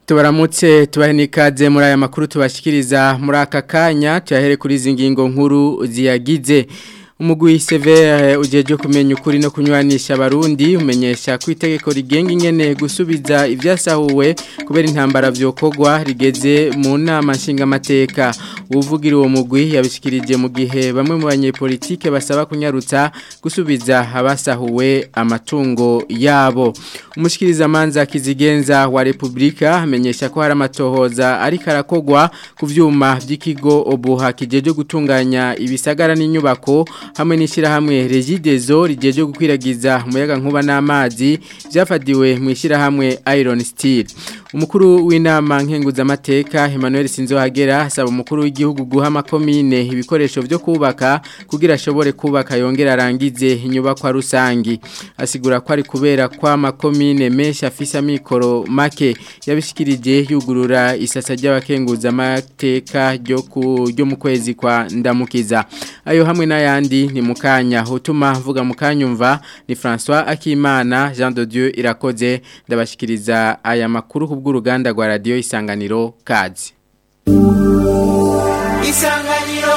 tubaramutse tubahe n'ikaze muri aya makuru tubashikiriza muri aka kanya tuyahere kuri izi ngingo nkuru ziyagize umugwi severe ujeje kumenya ukuri no kunywanisha abarundi umenyesha ko itegeko rigenga ingene gusubiza ibyasahuwe kubera intambara vyokogwa rigeze mu nama nshingamateka uvugira uwo mugwi yabishikirije mu gihe bamwe mu banyepolitike basaba kunyarutsa gusubiza abasahuwe amatungo yabo umushikiriza manza kizigenza wa Republika amenyesha ko hari amatohoza ariko arakogwa ku vyuma vy'ikigo obuha kijeje gutunganya ibisagara n'inyubako hamwe n'ishyirahamwe regidezo rigejeje gukwiragiza umuyaga nkuba n'amazi byafatiwe mu ishyirahamwe iron steel umukuru w'inama nkenguzamateka Emmanuel Sinzohagera asaba umukuru w'igihugu guha amakomine ibikoresho byo kubaka kugira ashobore kubaka yongera arangize inyubakwa rusangi asigura ko ari kubera kwa makomine menshi afise amikoro make yabishikirije yugurura isasa ry'abakenguzamateka ryo ryo mu kwezi kwa ndamukiza ayo hamwe n'ayandi ni mukanya hutuma mvuga mukanyumva ni François Akimana Jean de Dieu irakoze ndabashikiriza aya makuru kubw'uruganda rwa radio isanganiro kazi Isanganiro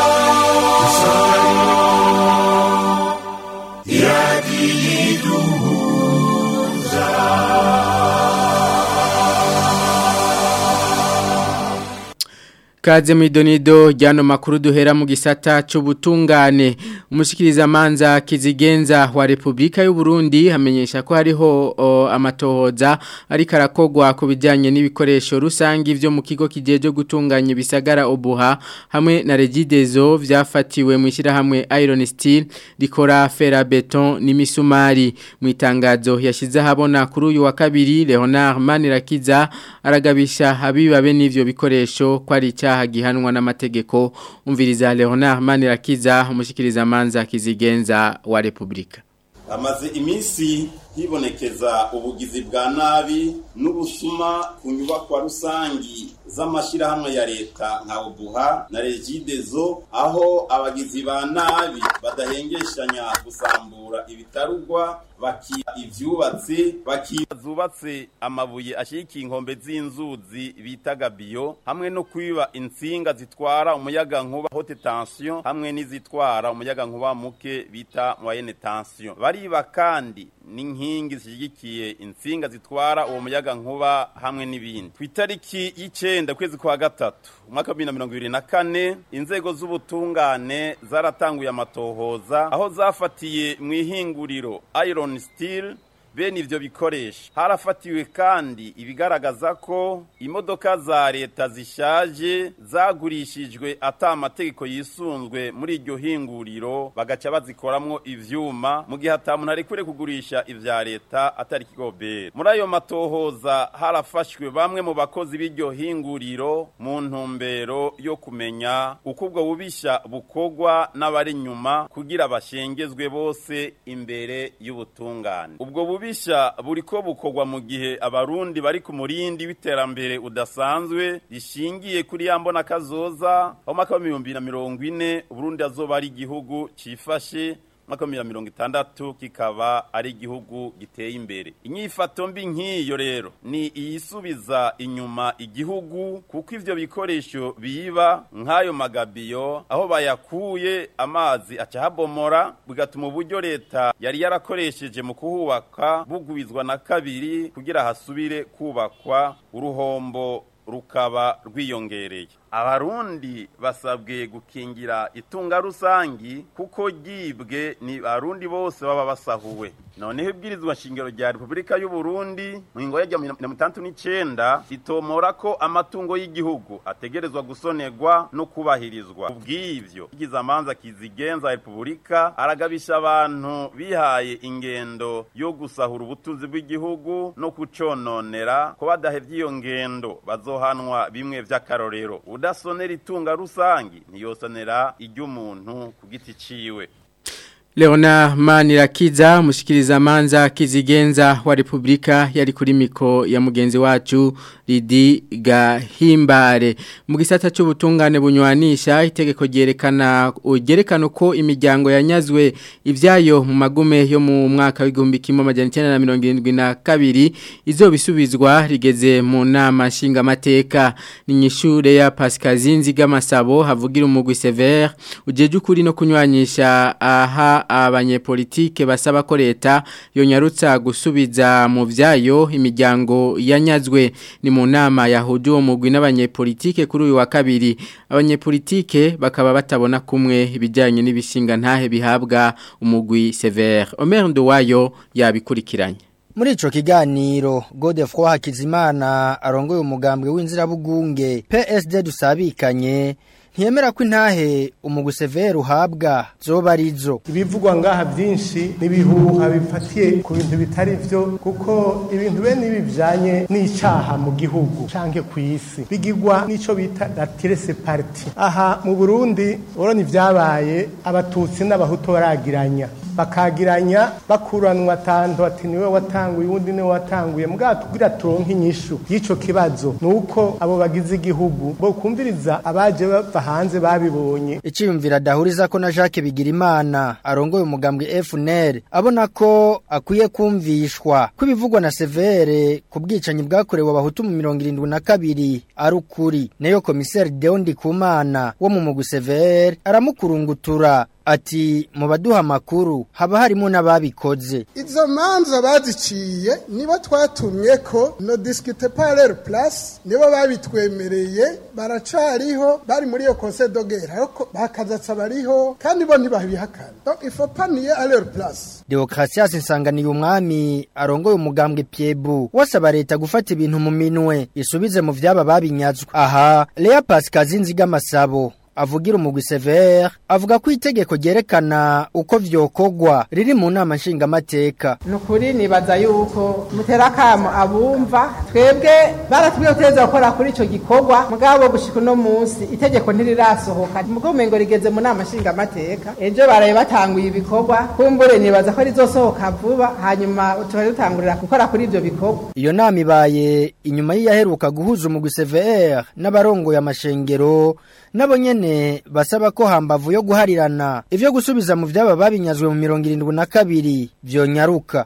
Kaze mwidonido jano makuru duhera mu gisata c'ubutungane umushikiriza manza kizigenza wa Republika y'u Burundi hamenyesha ko hariho o, amatohoza ariko arakogwa ku bijanye n'ibikoresho rusangi vyo mu kigo kijeje gutunganya ibisagara obuha hamwe na Regidezo vyafatiwe mu ishirahamwe Iron Steel rikora fera beton n'imisumari mu itangazo yashize habona kuri uyu wa kabiri Leonard Manirakiza aragabisha abibabe n'ivyo bikoresho ko ari icyaha gihanwa n'amategeko umviriza Leonard Manirakiza umushikiriza manza kizigenza wa Republika amaze iminsi hibonekeza ubugizi bwa nabi n'ubusuma ku nyubakwa rusangi z'amashyirahamwe ya leta nka ubuha na regidezo aho abagizi ba nabi badahengeshanya gusambura ibitarugwa bakiba ivyubatse bakiba zubatse amabuye ashigikiye inkombe z'inzuzi bita gabiyo hamwe no kwiba insinga zitwara umuyaga nkuba haute tension hamwe n'izitwara umuyaga nkuba muke bita moyenne tension bariba kandi n'inkingi zishigikiye insinga zitwara uwo muyaga nkuba hamwe n'ibindi ku itariki y'icenda kwezi kwa gatatu umwaka wa bibiri na mirongo ibiri na kane inzego z'ubutungane zaratanguye amatohoza aho zafatiye mu ihinguriro iron steel bene ivyo bikoresha harafatiwe kandi ibigaragaza ko imodoka za leta zishaje zagurishijwe ata amategeko yisunzwe muri iryo hinguriro bagaca bazikoramwo ivyuma mu gihe ata muntu arekure kugurisha ivya leta atari kigobera muri ayo matohoza harafashwe bamwe mu bakozi b'iryo hinguriro mu ntumbero yo kumenya uko ubwo bubisha bukogwa n'abari nyuma kugira bashengezwe bose imbere y'ubutungane ubwo bubisha buriko bukogwa mu gihe abarundi bari ku murindi w'iterambere udasanzwe rishingiye kuri ya mbona kazoza aho mwaka wa bibiri na mirongo ine uburundi azoba ari igihugu cifashe mwaka wa mirongo itandatu kikaba ari igihugu giteye imbere inyifato mbi nk'iyo rero ni iyisubiza inyuma igihugu kuko ivyo bikoresho biba nk'ayo magabiyo aho bayakuye amazi aca habomora bigatuma uburyo leta yari yarakoresheje mu kuhubaka bugwizwa na kabiri kugira hasubire kubakwa uruhombo rukaba rwiyongereye abarundi basabwe gukingira itunga rusangi kuko ryibwe ni abarundi bose baba basahuwe noneho ibwirizwa shingiro rya repubulika y'u Burundi mu ngingo ya mirongo itandatu n'icenda ritomora ko amatungo y'igihugu ategerezwa gusonerwa no kubahirizwa ubw'ivyo igize amanza kizigenza repubulika aragabisha abantu bihaye ingendo yo gusahura ubutunzi bw'igihugu no kucononera ko badahevye iyo ngendo bazohanwa bimwe vy'akarorero udasonera itunga rusangi ntiyosonera iry'umuntu ku giti ciwe Leona Manirakiza mushikiriza manza kizigenza wa Republika yari kuri miko ya mugenzi wacu Lidi Gahimbare mu gisata cy'ubutungane bunywanisha itegeko ryerekana ugerekana ko imiryango yanyazwe ivyayo mu magume yo mu mwaka w'igihumbi kimwe amajana 1972 izobisubizwa rigeze mu nama nshinga mateka ni nyishure ya Pascal Zinziga Masabo havugira umugwi Sever ujeje ukuri no kunywanyisha aha abanyepolitike basaba ko leta yonyarutsa gusubiza mu vyayo imiryango yanyazwe ni mu nama yahuje uwo mugwi n'abanyepolitike kuri uyu wa kabiri abanyepolitike bakaba batabona kumwe ibijyanye n'ibishinga ntahe bihabwa umugwi Sever Omer Nduwayo yabikurikiranye muri ico kiganiro Godefroid Hakizimana arongoye umugambwe w'inzirabugunge PSD dusabikanye ntiyemera ko intahe umuguseveri uhabwa zoba arizo ibivugwa ngaha byinshi n'ibihuha bifatiye ku bintu bitari byo kuko ibintu bene ibi bijanye n'icyaha mu gihugu canke ku isi bigirwa n'ico bita la tirese parti aha mu Burundi urabona ivyabaye abatutsi n'abahutu baragiranya bakagiranya bakuranwa tanto ati niwe watanguye uwundi niwe watanguye mbwa tugira turonke inyishu y'ico kibazo nuko abo bagize igihugu bo kumviriza abaje bava hanze babibonye iciyumvira dahuriza ko na Jacques Bigirimana arongoye umugambwe FNL abona ko akwiye kumvishwa ko ibivugwa na Severe ku bwicanyi bwakorewe abahutu mu 72 ari ukuri nayo komiseri Deondi Kumana wo mu mugu Severe aramukurungutura ati mu baduha makuru haba harimo n'ababikoze izo manza baziciye nibo twatumye ko no discute parler place nibo babitwemereye baracariho bari muri iyo conseil de guerre ariko bakazatsa bariho kandi bo ntibabihakana donc il faut pas nier à leur place Deokrasias insanganiye umwami arongoye umugambwe Piebu wasaba leta gufata ibintu mu minwe isubize mu vyaba babinyazwa aha Lea Pascal Zinziga Masabo avugira umugwi Sever avuga ko itegeko ryerekana uko vyokogwa riri mu nama nshingamateka nukuri nibaza yuko muterakamo abumva twebwe baratubwiye kuteza gukora kuri ico gikorwa mugabo gushika no munsi itegeko ntirirasohoka mugo mengo rigeze mu nama nshingamateka ejo baraye batanguye ibikorwa kumbure nibaza ko rizosohoka vuba hanyuma tubari dutangurira gukora kuri ivyo bikorwa iyo nama ibaye inyuma y'iyaheruka guhuza umugwi Sever n'abarongoye amashengero nabo nyene basaba ko hambavu yo guharirana ivyo gusubiza mu vyaba babinyazwe mu 72 vyonyaruka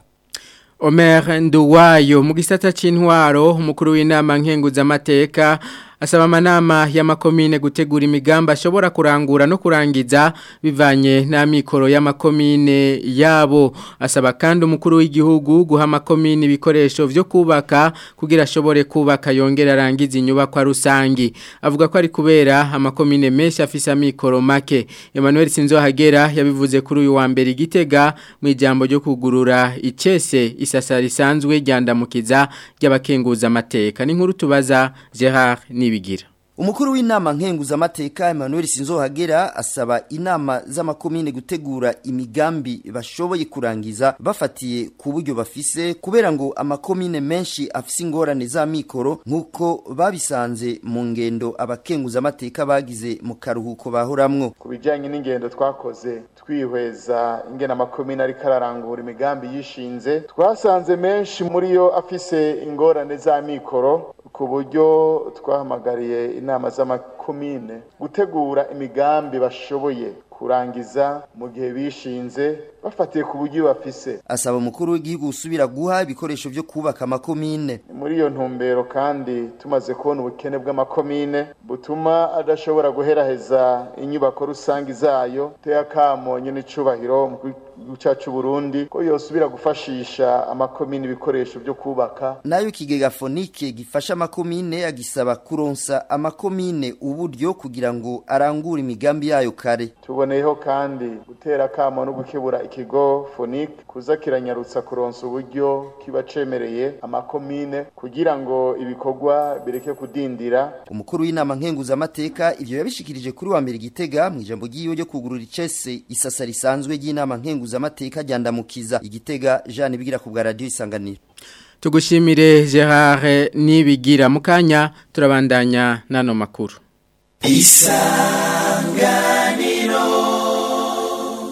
Omer Nduwayo mu gisata c'intwaro umukuru w'inama nkenguza amateka asaba amanama y'amakomine gutegura imigambi ashobora kurangura no kurangiza bivanye n'amikoro y'amakomine yabo asaba kandi umukuru w'igihugu guha amakomine ibikoresho vyo kubaka kugira ashobore kubaka yongera arangiza inyubakwa rusangi avuga ko ari kubera amakomine menshi afise amikoro make Emmanuel Sinzohagera yabivuze kuri uyu wa mbere igitega mu ijambo ryo kugurura icese isasa risanzwe ryandamukiza ry'abakenguza amateka n'inkuru tubaza Gerard Nibigira Umukuru w'inama nkenguza amateka Emmanuel Sinzohagera asaba inama z'amakomine gutegura imigambi bashoboye kurangiza bafatiye ku buryo bafise kubera ngo amakomine menshi afise ingorane za mikoro nkuko babisanze mu ngendo abakenguza amateka bagize mu karuhuko bahoramwo ku bijyanye n'ingendo twakoze twihweza ingena amakomine ariko ararangura imigambi yishinze twasanze menshi muri yo afise ingorane za mikoro ku buryo twahamagariye inama z'amakomine gutegura imigambi bashoboye kurangiza mu gihe bishinze bafatiye ku buryo bafise asaba umukuru w'igihugu gusubira guha ibikoresho vyo kubaka amakomine muri iyo ntumbero kandi tumaze kubona ubukene bw'amakomine butuma adashobora guheraheza inyubako rusange zayo teye akamo nyene icubahiro mu gihugu cacu Burundi ko yosubira gufashisha amakomine ibikoresho vyo kubaka nayo ikigega fonike gifasha amakomine agisaba kuronsa amakomine uburyo kugira ngo arangure imigambi yayo kare tuboneyeho kandi gutera akamo no gukebura ikigo fonike kuza kiranyarutsa kuronsa uburyo kiba cemereye amakomine kugira ngo ibikorwa bireke kudindira umukuru w'inama nkenguza amateka ivyo yabishikirije kuri wa mbere igitega mu ijambo ryiwe ryo kugurura icese isasa risanzwe ry'inama nkenguza amateka ryandamukiza igitega Jean bigira ku bwa radio isanganiro Tugushimire Gerard nibigira mukanya turabandanya nano makuru. Isanganiro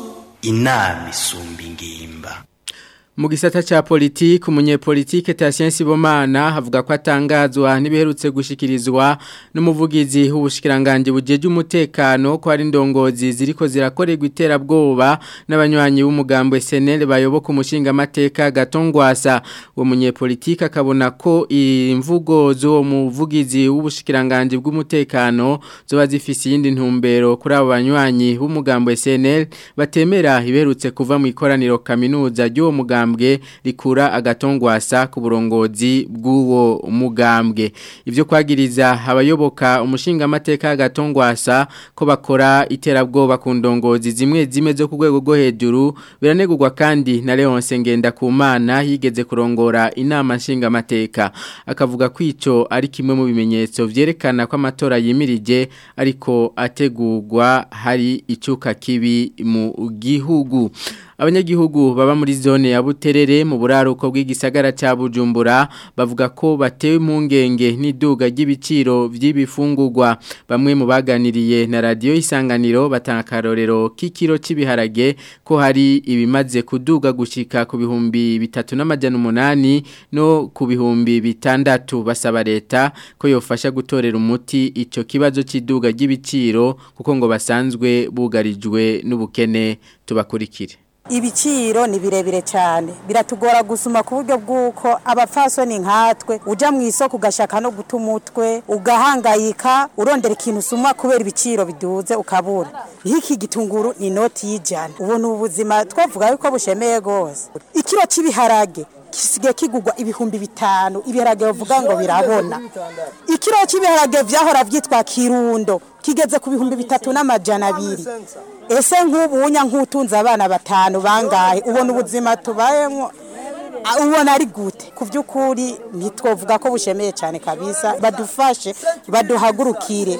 inama isumba ingimba mu gisata cha politiki umunyepolitike Tatien Sibomana havuga ko atangazwa n'ibiherutse gushikirizwa n'umuvugizi w'ubushikiranganje bujeje umutekano ko ari ndongozi ziriko zirakorerwa iterabwoba n'abanywanyi b'umugambo SNL bayoboka umushinga amateka gatongwasa uwo munyepolitike akabona ko imvugo zo muvugizi w'ubushikiranganje bw'umutekano zoba zifise yindi ntumbero kuri abo banywanyi b'umugambo SNL batemera iberutse kuva mu ikoraniro kaminuza ry'uwo mugambo mugambwe rikura agatongwasa ku burongozi bw'uwo mugambwe ivyo kwagiriza abayoboka umushinga amateka agatongwasa ko bakora iterabwoba ku ndongozi zimwe zimwe zo ku rwego rwo hejuru biranegurwa kandi na Leonce Ngendakumana yigeze kurongora inama nshinga amateka akavuga ko ico ari kimwe mu bimenyetso vyerekana ko amatora yimirije ariko ategurwa hari icuka kibi mu gihugu abanyagihugu baba muri zone ya Buterere mu buraruko bw'igisagara ca Bujumbura bavuga ko batewe impungenge n'iduga ry'ibiciro vy'ibifungurwa bamwe mu baganiriye na radio isanganiro batanga karorero k'ikiro cy'ibiharage ko hari ibimaze kuduga gushika ku bihumbi bitatu n'amajana umunani no ku bihumbi bitandatu basaba leta ko yofasha gutorera umuti ico kibazo cy'iduga ry'ibiciro kuko ngo basanzwe bugarijwe n'ubukene tubakurikire ibiciro ni birebire cyane biratugora gusuma ku buryo bw'uko abapfasoni nkatwe ujya mu isoko ugashaka no guta umutwe ugahangayika urondera ikintu usuma kubera ibiciro biduze ukabura nk'iki gitunguru ni inoti y'ijana ubu ni ubuzima twavuga yuko bushemeye rwose ikiro cy'ibiharage gisigaye kigurwa ibihumbi bitanu ibiharage bavuga ngo birabona ikiro cy'ibiharage byahora byitwa kirundo kigeze ku bihumbi bitatu n'amajana abiri ese nk'ubunya nk'utunze abana batanu bangahe ubona ubuzima tubayemo ubona ari gute ku by'ukuri ntitwavuga ko bushemeye cyane kabisa badufashe baduhagurukire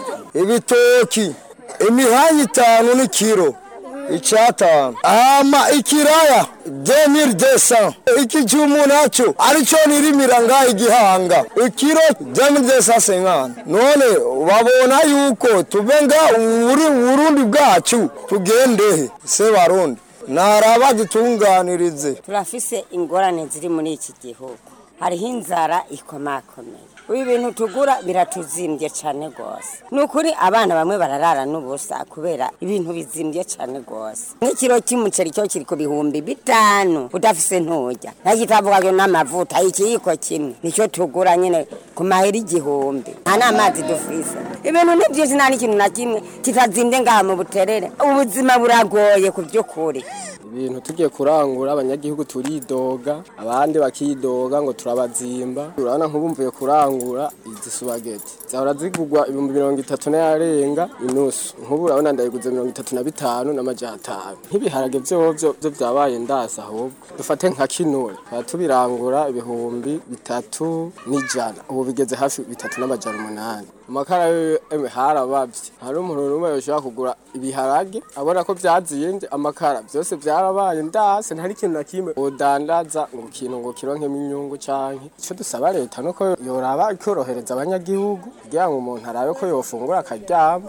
ibitoki imihanda itanu n'ikiro icyatanu ama ikiraya demiri desa iki cy'umu nacyo aricyo nirimira ngaho igihanga ikiro demiri desa senkani none babona yuko tuve nga uburundi bwacu tugendehe se barundi ntaraba dutunganirize turafise ingorane ziri muri iki gihugu hariho inzara ikomakomeye ibi bintu tugura biratuzimbye cyane rwose ni ukuri abana bamwe bararara n'ubusa kubera ibintu bizimbye cyane rwose nk'ikiro cy'umuceri cyo kiri ku bihumbi bitanu udafise ntujya nagitavuga n'amavuta ikiyiko kimwe nicyo tugura nyine ku mahera igihumbi nta n'amazi dufise ibintu ni byinshi nta n'ikintu na kimwe kitazimbye ngaha mu buterere ubuzima buragoye ku by'ukuri ibintu tugiye kurangura abanyagihugu turidoga abandi bakidoga ngo turabazimba urabona nk'ubumvuye kurangura izi subageti zahora zigurwa ibihumbi mirongo itatu n'ayarenga inusu nk'ubu urabona ndayiguze mirongo itatu na bitanu n'amajana atanu nk'ibiharage vyovyo vyo vyabaye ndasi ahubwo dufate nka kinure tukaba tubirangura ibihumbi bitatu n'ijana ubu bigeze hafi bitatu n'amajana umunani amakara yo harabavye hari umuntu numwe yoshobora kugura ibiharage abona ko vyazimbye amakara vyose vyarabaye ndase ntari ikintu na kimwe udandaza ngo ikintu ngo kironkemo inyungu canke ico dusaba leta nuko yoraba ikorohereza abanyagihugu kugira ngo umuntu arabe ko yofungura akaryama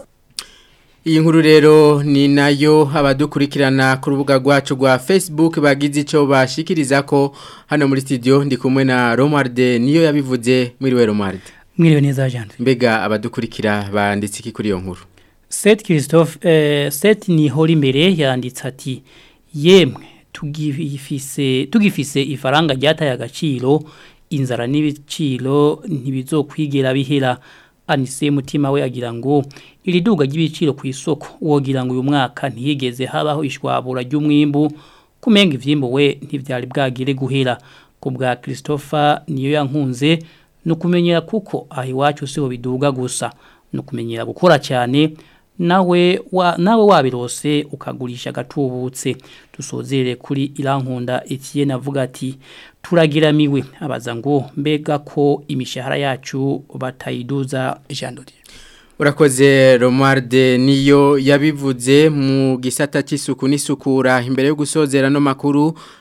Iyi nkuru rero ni nayo abadukurikirana ku rubuga rwacu rwa Facebook bagize ico bashikiriza ko hano muri studio ndi kumwe na Romarde niyo yabivuze muri we Romarde Mwiriwe neza jante. Mbega abadukurikira banditse iki kuri iyo nkuru. Seth Christophe eh, Seth ni hori imbere yanditse ati yemwe tugifise tugifise ifaranga ryataye agaciro inzara n'ibiciro ntibizokwigera bihera anise mutima we agira ngo iri duga ry'ibiciro ku isoko wogira ngo uyu mwaka ntiyigeze habaho ishwabura ry'umwimbu kumenga ivyimbo we ntivyari bwagire guhera ku bwa Christopher niyo yankunze nukumenyera kuko aho iwacu siho biduga gusa nukumenyera gukora cyane nawe wa nawe wabirose ukagurisha gatubutse dusozere kuri irankunda Etienne avuga ati turagiramiwe abaza ngo mbega ko imishahara yacu batayiduza jandori Urakoze Romarde niyo yabivuze mu gisata cy'isuku n'isukura imbere yo gusozera no makuru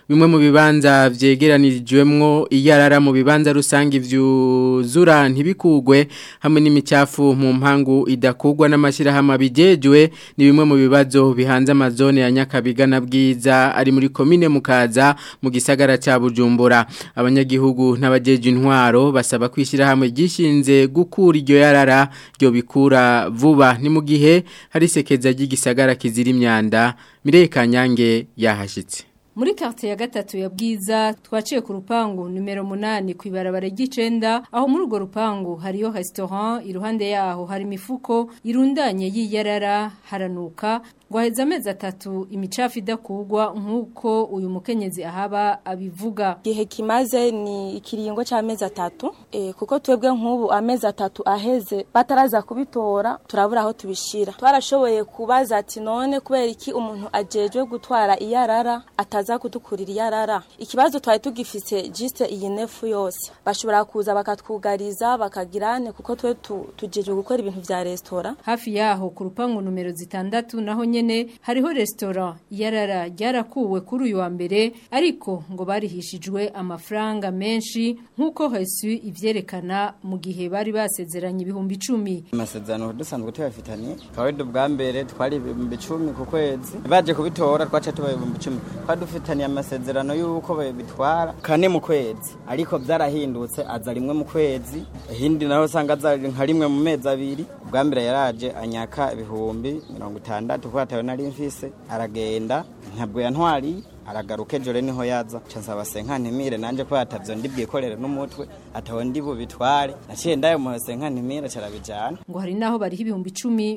bimwe mu bibanza vyegeranirijwemwo iyarara mu bibanza rusange vyuzura ntibikugwe hamwe n'imicafu mu mpangu idakugwa n'amashirahamwe abijejwe ni bimwe mu bibazo bihanze amazone ya Nyakabiga na Bwiza ari muri komine mukaza mu gisagara ca Bujumbura abanyagihugu n'abajeje intwaro basaba kwishira hamwe gishinze gukura iryo yarara ryo bikura vuba ni mu gihe hari sekeza ry'igisagara kizira imyanda Mireye Kanyange yahashitse Muri karte ya gatatu ya bwiza twaciye ku rupangu numero munani ku ibarabara ry'icenda aho muri urwo rupangu hariyo restaurant iruhande yaho hari imifuko irundanye y'iyarara haranuka ngo haheze amezi atatu imicafu idakugwa nk'uko uyu mukenyezi ahaba abivuga igihe kimaze ni ikiringo cy'amezi atatu e, kuko twebwe nk'ubu amezi atatu aheze bataraza kubitora turabura aho tubishira twarashoboye kubaza ati none kubera iki umuntu ajejwe gutwara iyarara ataza kudukurira iyarara ikibazo twari tugifise juste iyi nefu yose bashobora kuza bakatwugariza bakagirane kuko twe tujejwe gukora ibintu vya restaurant hafi yaho ku rupangu numero zitandatu naho nyene hariho restaurant yarara ryarakuwe kuri uyu wa mbere ariko ngo barihishijwe amafaranga menshi nk'uko Hesu ivyerekana mu gihe bari basezeranye ibihumbi 10 amasezerano dusanzwe tuyafitanye kawedo bwa mbere twari ibihumbi 10 ku kwezi baje kubitora twaca tuba ibihumbi 10 twari dufitanye amasezerano y'uko bitwara kane mu kwezi ariko byarahindutse aza rimwe mu kwezi hindi naho usanga aza nka rimwe mu mezi abiri bwa mbere yaraje anyaka ibihumbi mirongo itandatu kuko atawe nari mfise aragenda ntabwo yantwariye aragaruka ejo rero niho yaza nsaba senkantimire nanjye ko yatavyo ndibwikorere n'umutwe atawe ndi bubitware naciye ndayo mu senkantimire carabijana ngo hari naho bariho ibihumbi 10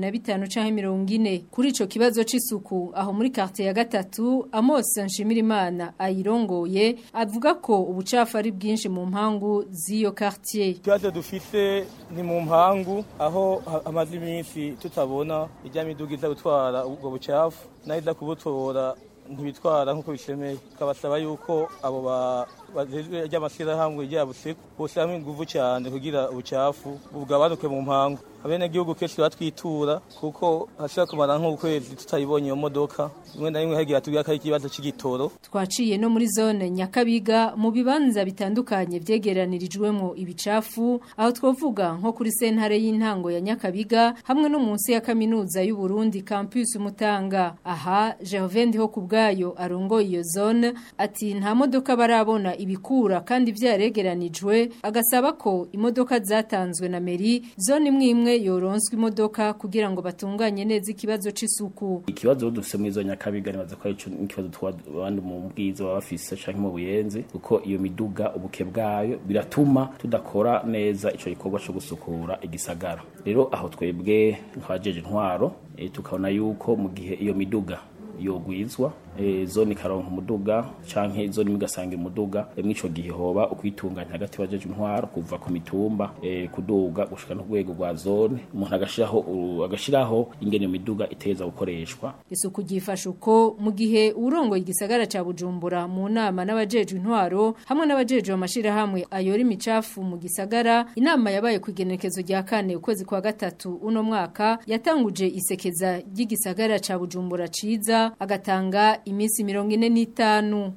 25 canke 40 kuri ico kibazo c'isuku aho muri quartier ya gatatu Amos Nshimirimana ayirongoye avuga ko ubucafu ari bwinshi mu mpangu z'iyo quartier kibazo dufite ni mu mpangu aho amaze iminsi tutabona ijya miduga iza gutwara ubwo bucafu nayo kubutora ntibitwara nk'uko bishemeye tukabasaba yuko abo bajejwe ry'amashyirahamwe ryabuseko bose hamwe inguvu cyane kugira ubucafu bugabanuke mu mpangu abenegihugu kenshi batwitura kuko hashobora kumara nk'ukwezi tutayibonye iyo modoka rimwe na rimwe hagira tubwira ko ari ikibazo cy'igitoro twaciye no muri zone nyakabiga mu bibanza bitandukanye vyegeranirijwemo ibicafu aho twovuga nko kuri sentare y'intango ya nyakabiga hamwe no munsi ya kaminuza y'u Burundi campus Mutanga aha Jehovende ho kubgayo arongo iyo zone ati nta modoka barabona ibikura kandi vyaregeranijwe agasaba ko imodoka zatanzwe na meri zone imwe imwe yoronswe imodoka kugira ngo batunganye neza ikibazo c'isuku ikibazo dufise muri zo nyakabiga nibaza ko arico ikibazo twabandi mu bwiza baba bafise canke mu buyenzi kuko iyo miduga ubuke bwayo biratuma tudakora neza ico gikorwa co gusukura igisagara rero aho twebwe nk'abajeje intwaro e, tukabona yuko mu gihe iyo miduga yogwizwa e, zone karonka umuduga canke zone migasanga umuduga e, mwico gihe hoba ukwitunganya hagati bajeje intwaro kuva ku mitumba e, kuduga gushika no rwego rwa zone umuntu agashiraho agashiraho ingene miduga iteza gukoreshwa isuku gifasha uko mu gihe urongo igisagara ca Bujumbura mu nama n'abajeje intwaro hamwe n'abajeje amashira hamwe ayora imicafu mu gisagara inama yabaye ku igenekezo rya kane ukwezi kwa gatatu uno mwaka yatanguje isekeza ry'igisagara ca Bujumbura ciza agatanga imisi mirongo ine n'itanu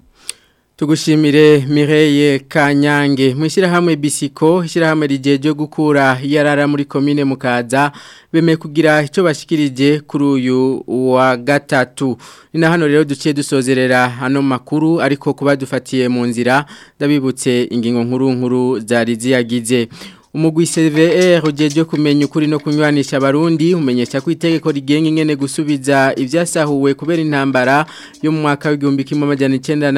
Tugushimire Mireye Kanyange mwishira hamwe bisiko ishira hamwe rijeje gukura yarara muri commune mukaza beme kugira ico bashikirije kuri uyu wa gatatu nina hano rero duciye dusozerera hano makuru ariko kuba dufatiye mu nzira ndabibutse ingingo nkuru nkuru zari ziyagize umugwi CVR ujeje kumenya ukuri no kunywanisha abarundi umenyesha ko itegeko rigenga ingene gusubiza ivyasahuwe kubera intambara yo mu mwaka w'igihumbi kimwe amajana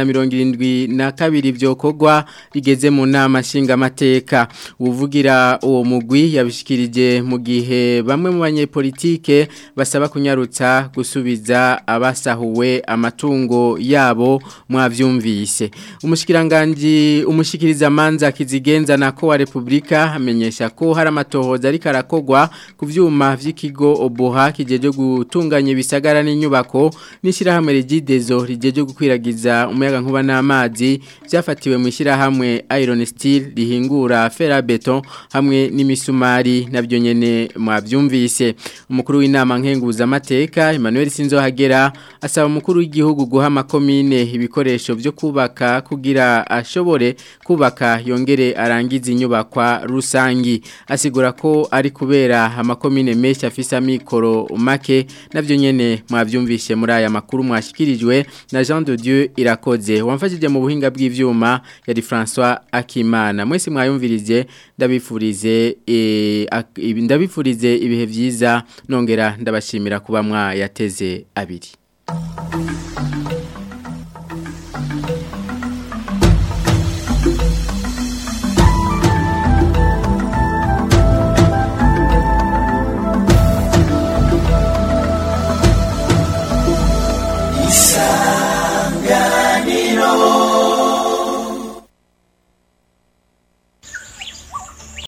972 vyokorwa rigeze mu nama nshinga mateka uvugira uwo mugwi yabishikirije mu gihe bamwe mu banyepolitike basaba kunyarutsa gusubiza abasahuwe amatungo yabo mwavyumvise umushikiranganje umushikiriza manza kizigenza nako wa Republika amenyesha ko hari amatohoza ariko arakogwa ku vyuma vy'ikigo Oboha kijeje gutunganya ibisagara n'inyubako n'ishirahamwe Regidezo rijeje gukwiragiza umuyaga nkuba n'amazi byafatiwe mu ishirahamwe Iron Steel rihingura ferabeton hamwe n'imisumari nabyo nyene mwavyumvise umukuru w'inama nkenguza amateka Emmanuel Sinzohagera asaba umukuru w'igihugu guha makomine ibikoresho byo kubaka kugira ashobore kubaka yongere arangiza inyubakwa rusangi asigura ko ari kubera amakomine menshi afise amikoro make navyo nyene mwavyumvishe muri aya makuru mwashikirijwe na Jean de Dieu irakoze wamfashije mu buhinga bw'ivyuma yari François Akimana mwese mwayumvirije ndabifurize e, ndabifurize ibihe vyiza nongera ndabashimira kuba mwayateze abiri